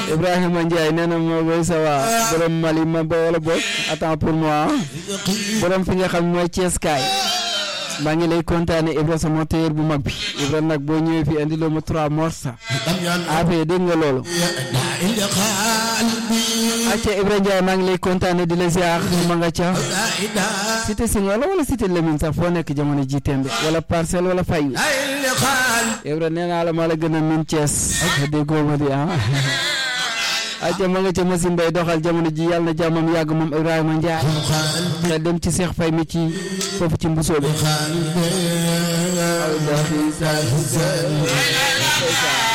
Ibrahima Ndiaye nee na moo koy sa waa borom Mali ma ba wala boog attends pour moi borom fi nga xam mooy Thiès kaay maa ngi lay kontaane Ibra sama téer bu mag bi Ibra nag boo ñëwee fi andi loo ma trois morsa affaire dégg nga loolu acca Ibra Ndiaye maa ngi lay kontaane di la ziar ma nga ca cité Senghor la wala cité Lamine sax foo nekk jamono ji tembe wala parcelle wala fayu Ibra nee naa la maa la gën a min Thiès déggoo ma di ah acca ma nga ca machine bay doxal jamono ji yàlla na jàmmam yàgg moom Ibrahima Ndiaye nga dem ci Cheikh Faye mi ci foofu ci mbusoo bi